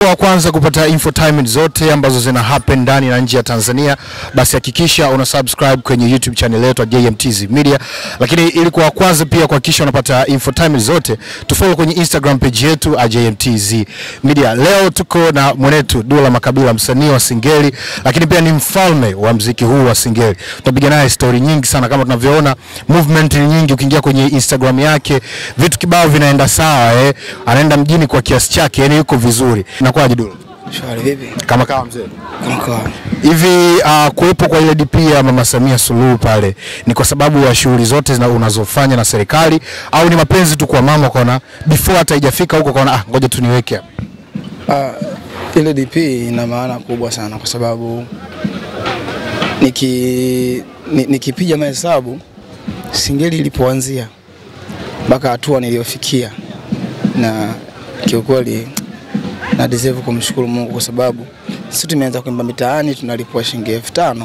wa kwanza kupata infotainment zote ambazo zina happen ndani na nje ya Tanzania, basi hakikisha una subscribe kwenye YouTube channel yetu ya JMTZ Media. Lakini ili kuwa wa kwanza pia kuhakikisha unapata infotainment zote, tufollow kwenye Instagram page yetu ya JMTZ Media. Leo tuko na mwenetu Dula Makabila, msanii wa Singeli, lakini pia ni mfalme wa mziki huu wa Singeli. Tutapiga naye story nyingi sana, kama tunavyoona movement ni nyingi. Ukiingia kwenye Instagram yake vitu kibao vinaenda sawa eh. Anaenda mjini kwa kiasi chake, yani yuko vizuri. Inakuwaje Dula? Shwari vipi? Kama kama mzee Mkoa. hivi uh, kuwepo kwa ile DP ya Mama Samia Suluhu pale ni kwa sababu ya shughuli zote zina- unazofanya na serikali au ni mapenzi tu kwa mama ukaona before hata haijafika huko ukaona ah, ngoja tu niweke hapa. Ah, ile DP ina maana kubwa sana kwa sababu niki ni- nikipiga mahesabu Singeli ilipoanzia mpaka hatua niliyofikia, na kiukweli na deserve kumshukuru Mungu kwa sababu sisi tumeanza kuimba mitaani tunalipwa shilingi elfu tano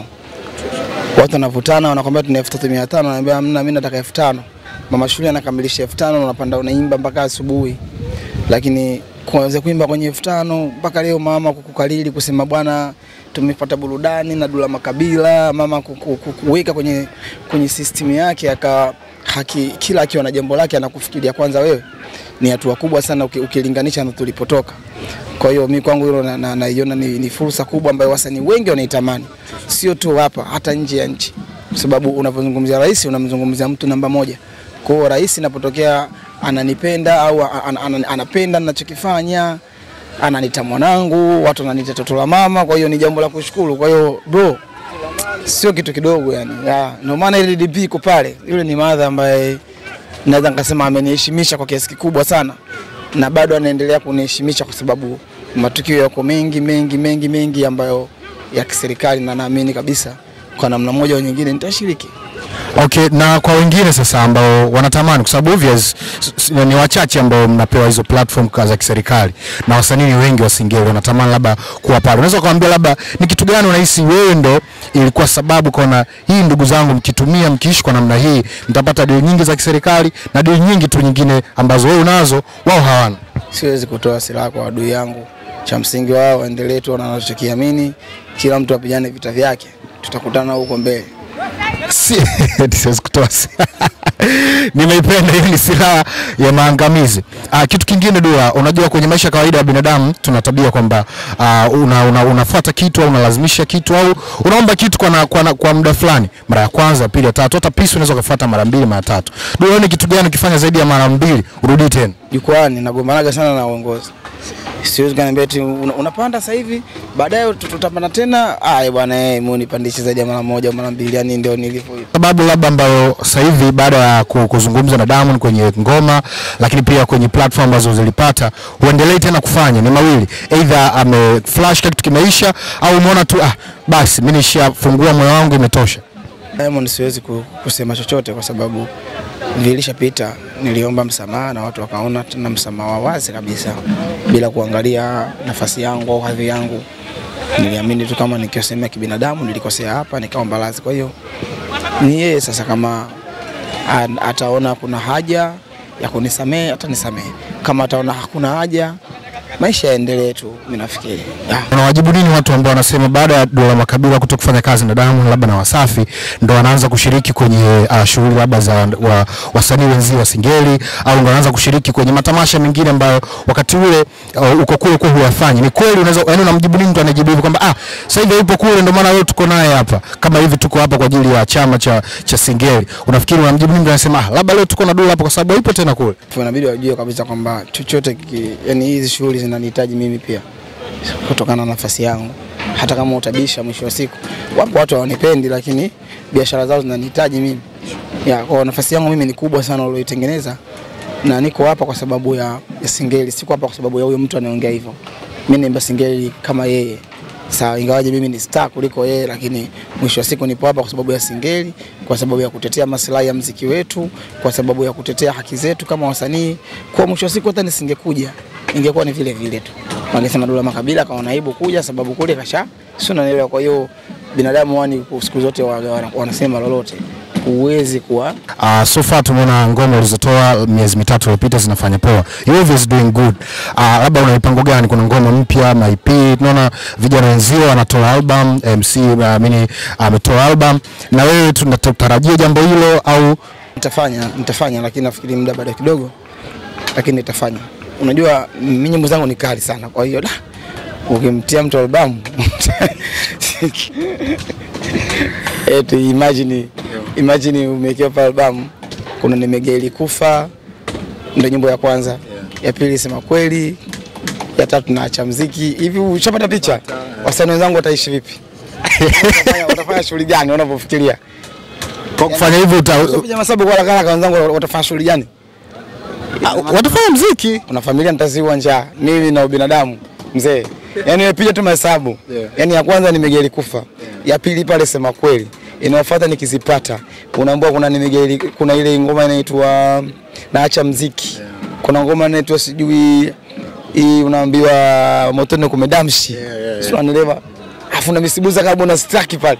watu wanavutana wanakwambia tuna elfu tatu mia tano naambia hamna, mimi nataka elfu tano Mama shule anakamilisha elfu tano unapanda unaimba mpaka asubuhi, lakini kuanza kuimba kwenye elfu tano mpaka leo mama kukukalili kusema bwana tumepata burudani na Dula Makabila, mama kuku- ku- kuweka kwenye, kwenye system yake aka haki, kila akiwa na jambo lake anakufikiria kwanza wewe, ni hatua kubwa sana uki- ukilinganisha na tulipotoka. Kwa hiyo mi kwangu hilo naiona na, naiona ni, ni fursa kubwa ambayo wasanii wengi wanaitamani, sio tu hapa, hata nje ya nchi, kwa sababu unapozungumzia rais unamzungumzia mtu namba moja. Kwa hiyo rais inapotokea ananipenda au an, an, an, anapenda ninachokifanya ananita mwanangu, watu wananiita toto la mama, kwa hiyo ni jambo la kushukuru. Kwa hiyo bro, sio kitu kidogo yani. Ya, ndio maana ile DP iko pale. Yule ni madha ambaye naweza nikasema ameniheshimisha kwa kiasi kikubwa sana na bado anaendelea kuniheshimisha kwa sababu matukio yako mengi mengi mengi mengi ambayo ya kiserikali na naamini kabisa kwa namna moja au nyingine nitashiriki. Okay, na kwa wengine sasa ambao wanatamani kwa sababu obvious s- s- ni wachache ambao mnapewa hizo platform ka- za kiserikali na wasanii ni wengi wa Singeli wanatamani labda kuwa pale. Unaweza kuambia labda ni kitu gani unahisi wewe ndo ilikuwa sababu kaona hii, ndugu zangu, mkitumia mkiishi kwa namna hii mtapata deal nyingi za kiserikali na deal nyingi tu nyingine ambazo wewe unazo wao hawana. Siwezi kutoa silaha kwa adui yangu. Cha msingi wao waendelee tu na wanachokiamini, kila mtu apigane vita vyake, tutakutana huko mbele. Si- siwezi kutoa si- nimeipenda hiyo ni silaha ya maangamizi. Ah, kitu kingine Dula, unajua kwenye maisha ya kawaida ya binadamu tuna tabia kwamba ah, una, una, unafuata kitu au unalazimisha kitu au unaomba kitu kwa, na, kwa, na, kwa muda fulani, mara ya kwanza, pili, ya tatu, hata pisi unaweza ukafuata mara mbili, mara tatu. Dula, ni kitu gani ukifanya zaidi ya mara mbili urudi tena? Jukwani nagombanaga sana na uongozi. Siwezi kaniambia eti una, unapanda sasa hivi baadaye tut- tutapanda tena. Aya bwana, eh, mimi unipandishe zaidi ya mara moja au mara mbili, yani ndio nilivyo hivyo. sababu labda ambayo sasa hivi baada ya ku- kuzungumza na Diamond kwenye ngoma, lakini pia kwenye platform ambazo zilipata, huendelei tena kufanya ni mawili, either ame flash kitu kimeisha, au umeona tu ah, basi mimi nishafungua moyo wangu imetosha. Diamond siwezi ku- kusema chochote kwa sababu vilishapita. Niliomba msamaha na watu wakaona tena msamaha wa wazi kabisa bila kuangalia nafasi yangu au hadhi yangu. Niliamini tu kama nikiosemea kibinadamu nilikosea hapa, nikaomba radhi. Kwa hiyo ni yeye sasa, kama an- ataona kuna haja ya kunisamehe atanisamehe, kama ataona hakuna haja, maisha yaendelee tu. Mimi nafikiri ah. Unawajibu nini watu ambao wanasema baada ya Dula Makabila kuto kufanya kazi na Diamond labda na Wasafi ndo wanaanza kushiriki kwenye uh, shughuli labda za wa, wasanii wenzi wa Singeli au ndo wanaanza kushiriki kwenye matamasha mengine ambayo wakati ule uh, uko kule kwa huyafanyi. Ni kweli unaweza yani, unamjibu nini mtu anajibu hivyo kwamba ah, sasa hivi yupo kule ndio maana leo tuko naye hapa, kama hivi tuko hapa kwa ajili ya chama cha cha Singeli. Unafikiri unamjibu nini mtu anasema ah, labda leo tuko na Dula hapa kwa sababu hayupo tena kule? Kwa inabidi wajue kabisa kwamba chochote kiki, yani hizi shughuli zinanihitaji mimi pia kutokana na nafasi yangu. Hata kama utabisha, mwisho wa siku wapo watu hawanipendi, lakini biashara zao zinanihitaji mimi. Ya, kwa nafasi yangu mimi ni kubwa sana ulioitengeneza, na niko hapa kwa sababu ya, ya Singeli, siko hapa kwa sababu ya huyo mtu anaongea hivyo. Mimi naimba Singeli kama yeye sawa, ingawaje mimi ni star kuliko yeye, lakini mwisho wa siku nipo hapa kwa sababu ya Singeli, kwa sababu ya kutetea maslahi ya mziki wetu, kwa sababu ya kutetea haki zetu kama wasanii. Kwa mwisho wa siku hata nisingekuja ingekuwa ni vile vile tu, wangesema Dula Makabila akaona aibu kuja, sababu kule kasha, sio unanielewa. Kwa hiyo binadamu wani siku zote wa- wa- wanasema lolote. huwezi kuwa Uh, so far tumeona ngoma ulizotoa miezi mitatu iliyopita zinafanya poa. You always doing good. Uh, labda una mipango gani? Kuna ngoma mpya na EP, tunaona vijana wenzio wanatoa album, MC naamini ametoa album, na wewe tunatarajia jambo hilo au nitafanya nitafanya, lakini nafikiri muda bado kidogo, lakini nitafanya. Unajua mimi nyimbo zangu ni kali sana, kwa hiyo da, ukimtia mtu albamu eti imagine imagine umewekewa pa albamu, kuna nimegeli kufa, ndio nyimbo ya kwanza, ya pili sema kweli, ya tatu naacha mziki. Hivi ushapata picha wasanii wenzangu wataishi vipi? Watafanya- watafanya shughuli gani wanavyofikiria? kwa kufanya hivyo uta, Kupiga masabu kwa haraka haraka, wenzangu watafanya shughuli gani? watafanya mziki? Una familia nitaziwa njaa, mimi na ubinadamu mzee. Yani nimepiga tu mahesabu Yeah. yani ya kwanza nimegeli kufa, ya pili pale sema kweli, inayofuata nikizipata, unaambiwa kuna nimegeli, kuna ile ngoma inaitwa naacha mziki, kuna ngoma inaitwa sijui hii unaambiwa motoni kumedamshi, Yeah, yeah, yeah. sio unanielewa, afu na misibuza kama na staki pale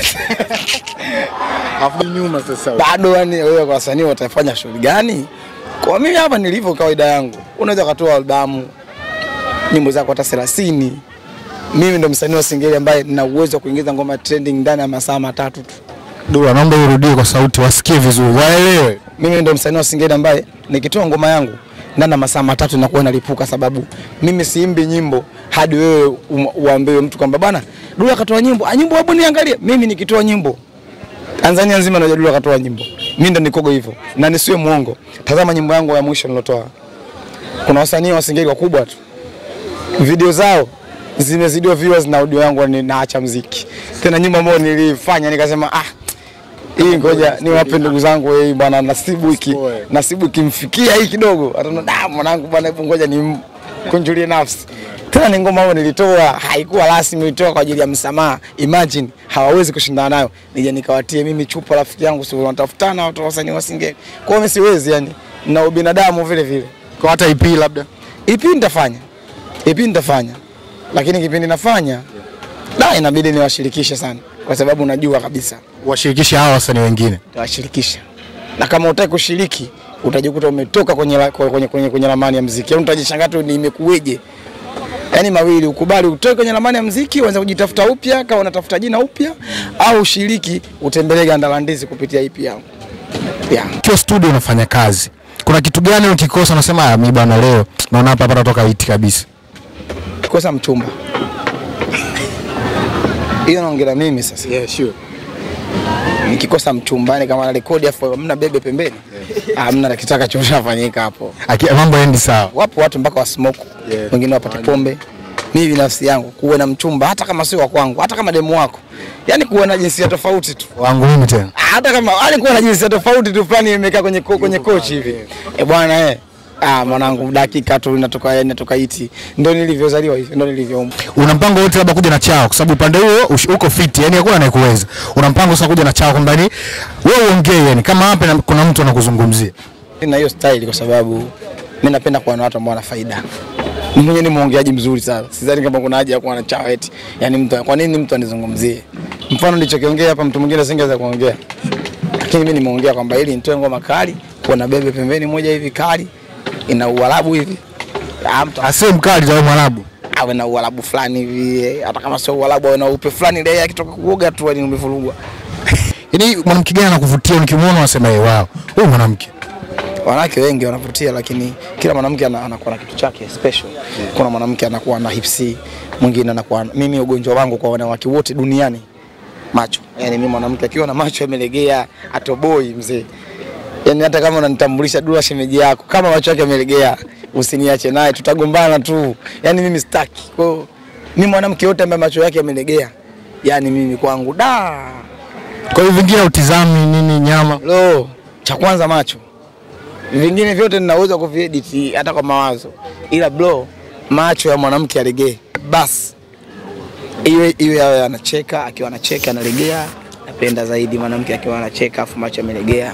Afu nyuma sasa. bado yani wewe kwa wasanii watafanya shughuli gani? Kwa mimi hapa nilivyo, kawaida yangu, unaweza ukatoa albamu nyimbo zako hata 30. Mimi ndo msanii wa Singeli ambaye nina uwezo wa kuingiza ngoma trending ndani ya masaa matatu tu. Dula, naomba urudie kwa sauti wasikie vizuri, waelewe. Mimi ndo msanii wa Singeli ambaye nikitoa ngoma yangu ndani ya masaa matatu inakuwa inalipuka, sababu mimi siimbi nyimbo hadi wewe um- uambiwe mtu kwamba bwana Dula akatoa nyimbo, ah, nyimbo hebu niangalie. Mimi nikitoa nyimbo Tanzania nzima najua Dula akatoa nyimbo, mimi ndo nikogo hivyo, na nisiwe muongo. Tazama nyimbo yangu ya mwisho nilotoa, kuna wasanii wa Singeli wakubwa tu video zao zimezidiwa viewers na audio yangu, ni naacha mziki tena, nyimbo ambayo nilifanya nikasema ah hii ngoja niwape ndugu zangu hii bwana, nasibu hiki nasibu ikimfikia hii kidogo, ataona da mwanangu bwana, hebu ngoja nimkunjulie nafsi. Tena ni ngoma ambayo nilitoa haikuwa rasmi, nilitoa kwa ajili ya msamaha. Imagine hawawezi kushindana nayo, nije nikawatie mimi chupa, rafiki yangu, si wanatafutana watu wa wasanii wa Singeli. Kwa hiyo mimi siwezi, yani na ubinadamu vile vile. Kwa hata EP labda. EP nitafanya, EP nitafanya, lakini kipindi nafanya da, inabidi niwashirikishe sana, kwa sababu najua kabisa Washirikishe hawa wasanii wengine. tawashirikisha na kama utaki kushiriki utajikuta umetoka kwenye, la- kwenye, kwenye, kwenye ramani ya mziki, yaani utajishangaa tu ni imekuweje. Yaani mawili, ukubali utoke kwenye ramani ya mziki uanze kujitafuta upya, kama unatafuta jina upya, au ushiriki utembelee ganda la ndizi kupitia EP yangu yeah. Ukiwa studio unafanya kazi, kuna kitu gani ukikosa unasema ah, mimi bwana leo naona hapa hapa natoka hiti kabisa. Kosa mchumba hiyo naongera mimi sasa. Yeah, sure. Nikikosa mchumba, yani kama na rekodi afu hamna bebe pembeni, hamna na kitaka chofanyika hapo. Aki, mambo endi sawa. wapo watu mpaka wa smoke Yeah. wengine wapate pombe. Mimi binafsi yangu kuwe na mchumba, hata kama sio wa kwangu, hata kama demu wako, yani kuwe na jinsia tofauti tu, Wangu mimi tena. hata kama yani kuwe na jinsia tofauti tu fulani imekaa kwenye ko, kwenye kochi hivi eh bwana eh Ah, mwanangu dakika tu inatoka inatoka iti, ndo nilivyozaliwa hivyo, ndo nilivyoumbwa. Una mpango wote labda kuja na chao kwa sababu upande huo ush- uko fit, yani hakuna anayekuweza. Una mpango sasa kuja na chao kwamba ni wewe uongee yani kama hapa na- kuna mtu anakuzungumzia. na hiyo style kwa sababu mimi napenda kuwa na watu ambao wana faida. Mimi mwenyewe ni mwongeaji mzuri sana. Sidhani kama kuna haja ya kuwa na chao eti. Yaani mtu kwa nini mtu anizungumzie? Mfano nilichokiongea hapa mtu mwingine asingeweza kuongea. Lakini mimi nimeongea kwamba ili nitoe ngoma kali, kuwa na bebe pembeni moja hivi kali, ina uarabu hivi. Ah, mtu Asiwe mkali za Mwarabu. awe na uarabu fulani hivi, eh, hata kama sio uarabu awe na upe fulani ile akitoka kuoga tu ni umevurugwa. Yaani mwanamke gani anakuvutia ukimwona unasema yeye wao. Huyu mwanamke. wanawake wengi wanavutia, lakini kila mwanamke ana- anakuwa na kitu chake special. Kuna mwanamke anakuwa na hipsi, mwingine anakuwa mimi, ugonjwa wangu kwa wanawake wote duniani macho. Yani mimi mwanamke akiwa na macho yamelegea atoboi mzee. Yani hata kama unanitambulisha Dula shemeji yako, kama macho yake yamelegea, usiniache naye, tutagombana tu. Yani mimi sitaki. Kwa hiyo mimi mwanamke yote ambaye macho yake yamelegea, yani mimi kwangu da Kwa hiyo vingine utizami nini nyama. Lo, cha kwanza macho, vingine vyote ninaweza kuviedit hata kwa mawazo, ila bro, macho ya mwanamke alegee basi, iwe iwe awe anacheka, akiwa anacheka analegea. Napenda zaidi mwanamke akiwa anacheka afu macho yamelegea,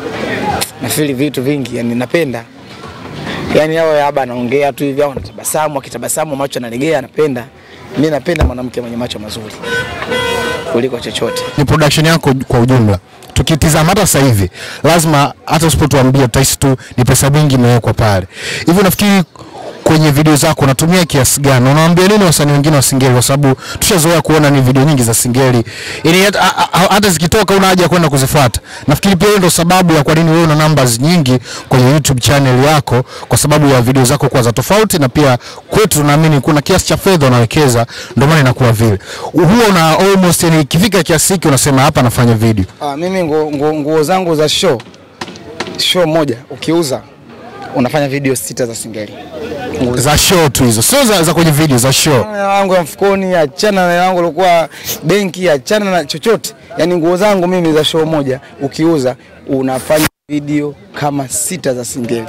nafili vitu vingi, yani napenda yani awe haba anaongea tu hivi au anatabasamu, akitabasamu macho analegea, napenda Mimi napenda mwanamke mwenye macho mazuri kuliko chochote. ni production yako kwa ujumla tukitizama hata sasa hivi lazima hata usipotuambia tutahisi tu ni pesa mingi imewekwa pale hivi unafikiri kwenye video zako unatumia kiasi gani unawaambia nini wasanii wengine wa singeli kwa sababu tushazoea kuona ni video nyingi za singeli yani hata, ha- ha- hata zikitoka una haja ya kwenda kuzifuata nafikiri pia hiyo ndio sababu ya kwa nini wewe una numbers nyingi kwenye YouTube channel yako kwa sababu ya video zako kuwa za tofauti na pia kwetu tunaamini kuna kiasi cha fedha unawekeza ndio maana inakuwa vile huwa una almost yani ikifika kiasi hiki unasema hapa nafanya video Ah, mimi nguo, nguo, nguo zangu za show show moja ukiuza unafanya video sita za singeli. Nguo za show tu hizo sio za, za kwenye video za show Achana na hela yangu ya mfukoni, achana na hela yangu ilikuwa benki, achana na chochote. Yaani nguo zangu mimi za show moja ukiuza unafanya video kama sita za singeli.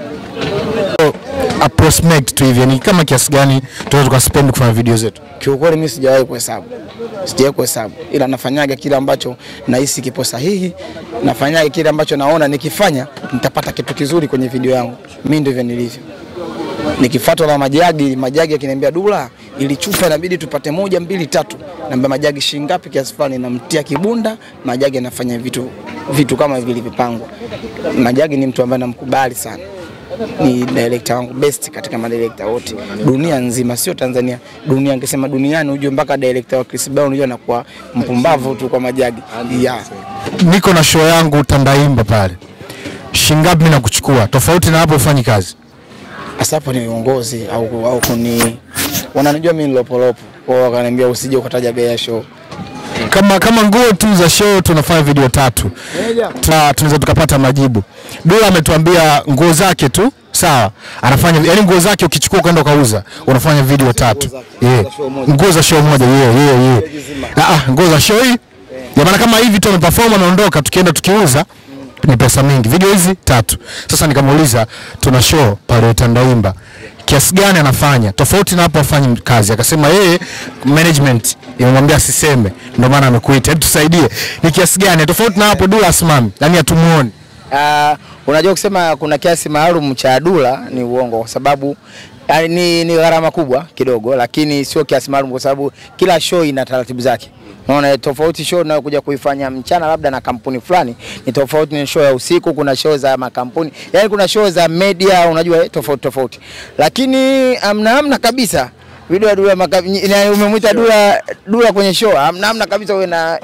approximate tu hivi yani kama kiasi gani tunaweza tukaspend kufanya video zetu Kiukweli mimi sijawahi kuhesabu, sijawahi kuhesabu, ila nafanyaga kile ambacho nahisi kipo sahihi, nafanyaga kile ambacho naona nikifanya nitapata kitu kizuri kwenye video yangu. Mimi ndivyo nilivyo. Nikifuatwa na majagi, majagi akiniambia Dula, ili chupa inabidi tupate moja mbili tatu, naambia majagi shilingi ngapi, kiasi fulani, namtia kibunda, majagi anafanya vitu vitu kama vilivyopangwa. Majagi ni mtu ambaye namkubali sana ni director wangu best katika madirector wote dunia nzima, sio Tanzania, dunia. Nikisema duniani ujue mpaka director wa Chris Brown unajua anakuwa mpumbavu tu kwa majagi yeah. niko na show yangu Tandaimba pale shingapi mimi nakuchukua tofauti na hapo ufanyi kazi Sasa hapo ni uongozi au, au kuni wananijua mimi ni lopolopo, kwa hiyo wakaniambia usije ukataja bei ya show. kama kama nguo tu za show tunafanya video tatu Tuna- tunaweza tukapata majibu Dula ametuambia nguo zake tu sawa anafanya yani nguo zake ukichukua kwenda ukauza unafanya video tatu zake, yeah. za show moja. nguo za show moja yeah, yeah, yeah. Ah, ah, nguo za show hii ya maana kama hivi tu ameperform anaondoka tukienda tukiuza ni pesa mingi video hizi tatu sasa nikamuuliza tuna show pale Tandaimba kiasi gani anafanya tofauti na hapo afanyi kazi akasema yeye management imemwambia asiseme ndio maana amekuita hebu tusaidie ni kiasi gani tofauti na hapo Dula asimami yani hatumuoni Uh, unajua kusema kuna kiasi maalum cha Dula ni uongo kwa sababu uh, ni, ni gharama kubwa kidogo, lakini sio kiasi maalum kwa sababu kila show ina taratibu zake. Unaona, tofauti show unayokuja kuifanya mchana labda na kampuni fulani ni tofauti na show ya usiku. Kuna show za makampuni, yani kuna show za media, unajua eh, tofauti tofauti, lakini amna amna kabisa video ya Dula maka- ina- umemwita Dula Dula kwenye show, amna amna kabisa, uwe na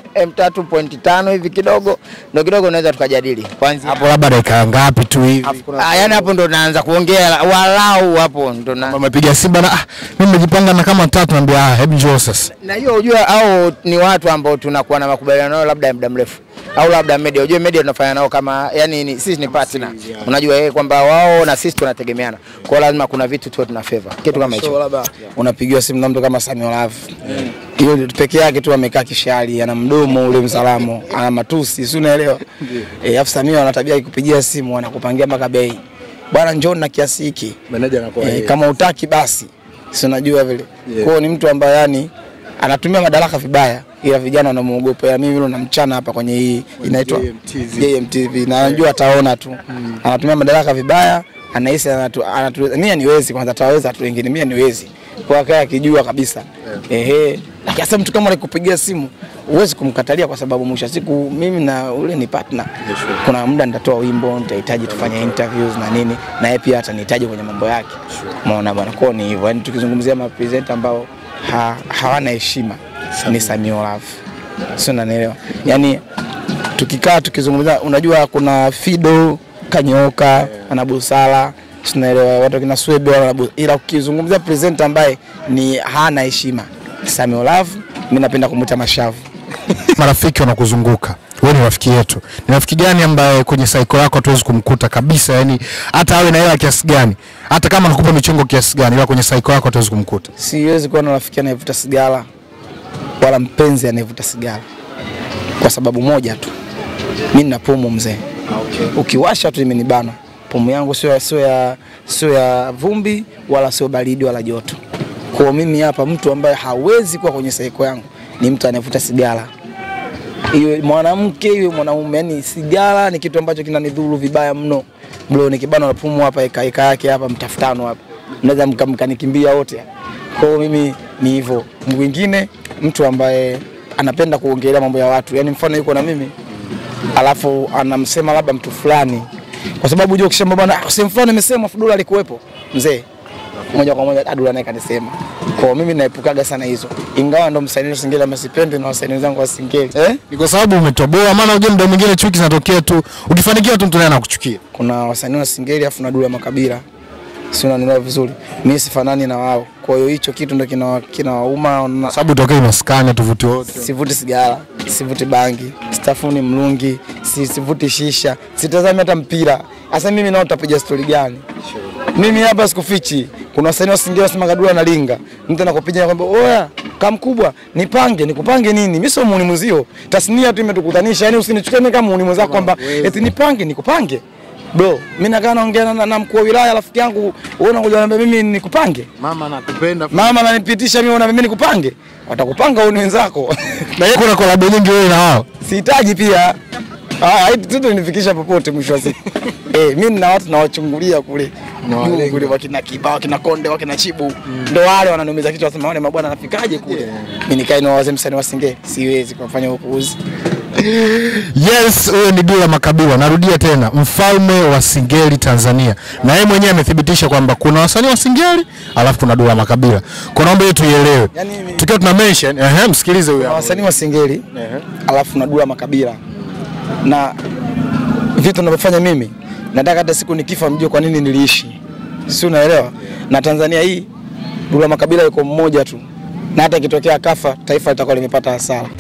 M3.5 hivi kidogo, ndo kidogo unaweza tukajadili kwanza hapo labda dakika ngapi tu hivi Ah, yani hapo ndo naanza kuongea walau hapo ndo na amepiga Simba na ah, mimi nimejipanga na kama tatu naambia ah, hebu njoo sasa na hiyo ujua, au ni watu ambao tunakuwa na makubaliano nao labda ya muda mrefu au labda media. Ujue media tunafanya nao kama yani ni, sisi ni partner, unajua yeye kwamba wao na sisi tunategemeana, kwa hiyo lazima kuna vitu tu tuna favor kitu kama hicho. Labda unapigiwa simu na mtu kama Samuel Love hiyo mm. peke yake tu amekaa kishari, ana mdomo ule msalamo, ana matusi, si unaelewa? Eh, afu Samia ana tabia ya kupigia simu, anakupangia mpaka bei, bwana njoo na kiasi hiki meneja anakuwa eh, kama utaki basi si unajua vile yeah. Kwao ni mtu ambaye yani anatumia madaraka vibaya, ila vijana wanamuogopa. Ya mimi vile namchana hapa kwenye hii inaitwa JMTV. JMTV na anajua ataona tu, anatumia madaraka vibaya, anahisi anatu, anatu, mimi niwezi kwanza, ataweza tu wengine, mimi niwezi kwa kaya akijua kabisa ehe. Lakini sasa mtu kama alikupigia simu huwezi kumkatalia kwa sababu mwisho wa siku mimi na ule ni partner. Kuna muda nitatoa wimbo, nitahitaji tufanye interviews na nini, na yeye pia atanihitaji kwenye mambo yake. Umeona bwana, kwa ni hivyo. Yani tukizungumzia mapresenter ambao ha, hawana heshima ni Samio Love, sio, unanielewa? Yani tukikaa tukizungumza, unajua kuna Fido Kanyoka ana busara, tunaelewa watu kina Swebe wana bu- ila ukizungumzia presenter ambaye ni hana heshima Samio Love, mimi napenda kumuita mashavu. marafiki wanakuzunguka wewe ni rafiki yetu ni rafiki gani ambaye kwenye saiko yako hatuwezi kumkuta kabisa yani hata awe na hela kiasi gani hata kama anakupa michongo kiasi gani ila kwenye saiko yako hatuwezi kumkuta Siwezi kuwa na rafiki anayevuta sigara wala mpenzi anayevuta sigara kwa sababu moja tu, mimi nina pumu mzee. Ukiwasha tu imenibana pumu yangu, sio sio ya sio ya vumbi wala sio baridi wala joto. Kwa mimi hapa, mtu ambaye hawezi kuwa kwenye saiko yangu ni mtu anayevuta sigara, iwe mwanamke iwe mwanaume. Yani sigara ni kitu ambacho kinanidhuru vibaya mno bro. Nikibana na pumu hapa eka eka yake hapa mtafutano hapa, mnaweza mka- mkanikimbia wote. Kwa hiyo mimi ni hivyo. Mwingine mtu ambaye anapenda kuongelea mambo ya watu, yaani mfano yuko na mimi alafu anamsema labda mtu fulani, kwa sababu unajua ukisema bwana ah, sehemu fulani imesema Dula alikuwepo, mzee moja kwa moja Dula naye kanisema. Kwa hiyo mimi naepukaga sana hizo, ingawa ndo msanii wa Singeli ama sipendi na wasanii wenzangu wa Singeli eh? Ni kwa sababu umetoboa, maana unajua muda mwingine chuki zinatokea tu, ukifanikiwa tu mtu naye anakuchukia. kuna wasanii wa Singeli afu na Dula Makabila, si unanielewa vizuri, mimi sifanani na wao. Kwa hiyo hicho kitu ndo kinawa- kinawauma na Sababu tokea maskani tuvuti wote. sivuti sigara, sivuti bangi, stafuni mlungi, si, sivuti shisha, sitazami hata mpira. Sasa mimi nao utapiga stori gani? Mimi hapa sikufichi. Kuna wasanii wa Singeli wasema Kadula na linga, mtu anakupiga kwamba oya kama mkubwa nipange, nikupange nini? Mimi sio muuni mzio, tasnia tu imetukutanisha. Yani usinichukulie mimi kama muuni mwenzako kwamba eti nipange, nikupange Bro, mimi nakaa naongea na, na mkuu wa wilaya rafiki yangu, wewe unakuja unaniambia mimi nikupange? Mama nakupenda. Mama ananipitisha mimi, unaambia mimi nikupange? Watakupanga wewe ni wenzako. Na yeye kuna kolabo nyingi wewe na wao. sihitaji pia Ah, hii tuto nifikisha popote mwisho wa siku. Eh, mimi nina watu nawachungulia kule. Unawalenga. Juu kule wakina Kibao, wakina Konde, wakina Chibu. Ndio wale wananiumiza kichwa wasema wale mabwana anafikaje kule. Mimi nikae na wazee msanii wa Singeli, siwezi kufanya upuuzi. Yes, huyo ni Dula Makabila. Narudia tena, mfalme wa Singeli Tanzania, na yeye mwenyewe amethibitisha kwamba kuna wasanii wa Singeli alafu kuna Dula Makabila. Kwa naomba hiyo tuielewe, Yaani mimi- tukiwa tuna mention ehe, msikilize huyo Na hapo. wasanii wa Singeli, alafu na Dula Makabila. Na vitu ninavyofanya mimi, nataka hata siku nikifa mjue kwa nini niliishi. Si unaelewa? Na Tanzania hii Dula Makabila yuko mmoja tu. Na hata ikitokea kafa, taifa litakuwa limepata hasara.